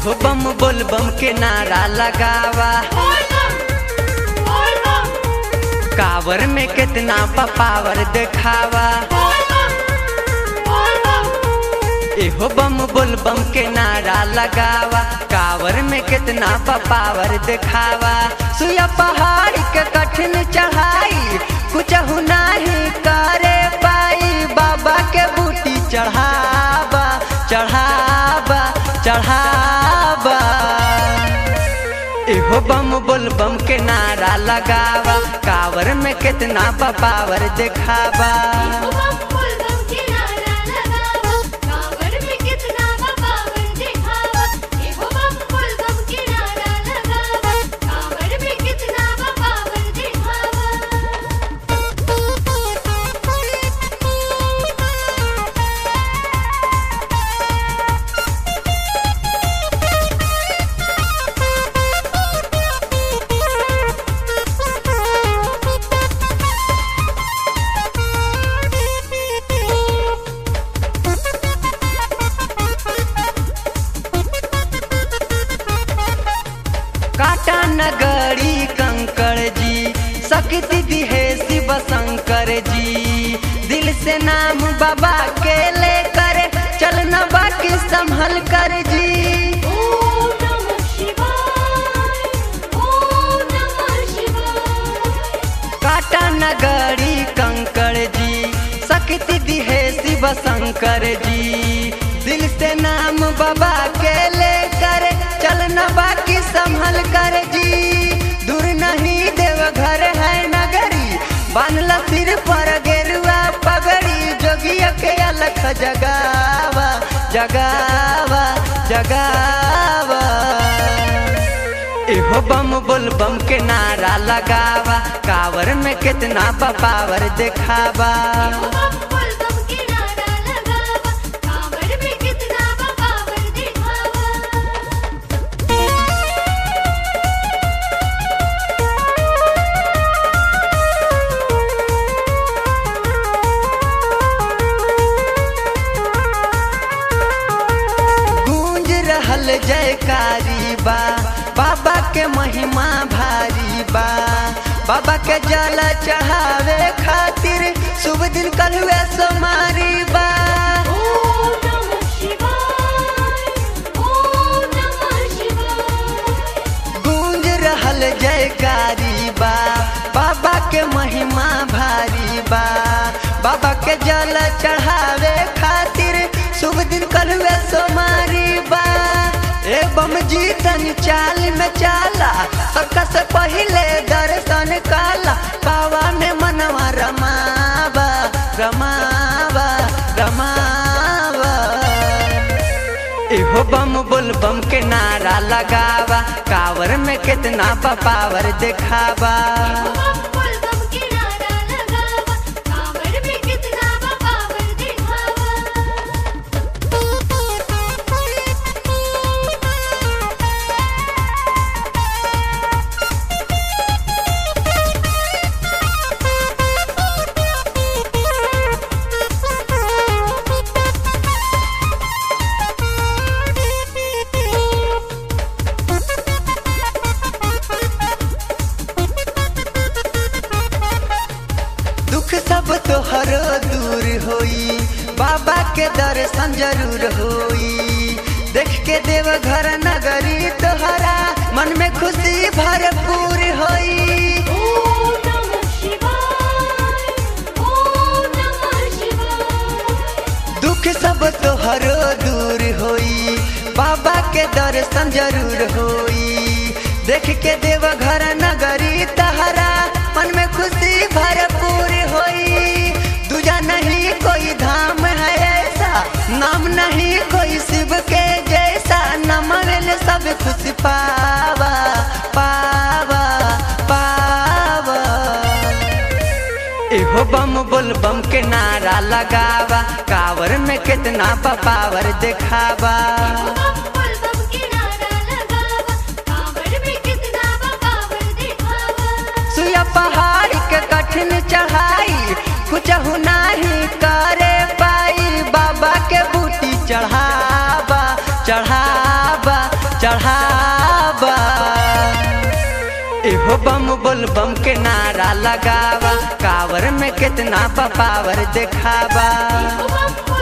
एहो बम बोल बम के नारा लगावा कावर में कितना पावर दिखावा एहो बम बोल बम के नारा लगावा कावर में कितना पावर दिखावा सुया पहाड़ के कठिन चढ़ाई कुछ नहीं करे पाई बाबा के बूटी चढ़ावा चढ़ावा चढ़ावा एहो बम बोल बम के नारा लगावा कावर में कितना पावर दिखावा काटा नगरी कंकड़ जी शक्ति दिहे शिव शंकर जी दिल से नाम बाबा के लेकर चलना बाकी संभल कर जी काटा नगरी कंकड़ जी शक्ति दिहे शिव शंकर जी दिल से नाम बाबा के लेकर चलना बाकी संभल कर जी दूर नहीं देव घर है नगरी बांधला सिर पर गेरुआ पगड़ी जोगिया के अलख जगावा जगावा जगावा एहो बम बोल बम के नारा लगावा कावर में कितना पावर दिखावा गूंज रहल जयकारी बा बाबा के महिमा भारी बा बाबा के जल चढ़ावे खातिर शुभ दिन कल हुए सोमारी बा गूंज रहल जयकारी बा बाबा के महिमा भारी बा बाबा के जल चढ़ावे खातिर शुभ दिन कल हुए सोमारी बा ए बम जीतन चाल में चाला सबका से पहले दर्शन काला पावा में मनवा रमावा रमावा रमावा एहो बम बोल बम के नारा लगावा कावर में कितना पावर दिखावा दुख सब तोहरो दूर होई बाबा के दर्शन जरूर होई देख के देव घर नगरी तोहरा मन में खुशी भरपूर होई दुख सब तोहरो दूर होई बाबा के दर्शन जरूर होई देख के देव घर नगरी तहरा मन में खुशी भरपूर होई दूजा नहीं कोई धाम है ऐसा नाम नहीं कोई शिव के जैसा नमन सब खुशी पावा पावा पावा एहो बम बोल बम के नारा लगावा कावर में कितना पावर दिखावा सुया पहाड़ के कठिन चढ़ाई कुछ नहीं करे पाई बाबा के बूटी चढ़ावा चढ़ावा एहो बम बोल बम के नारा लगावा कावर में कितना पावर दिखावा बम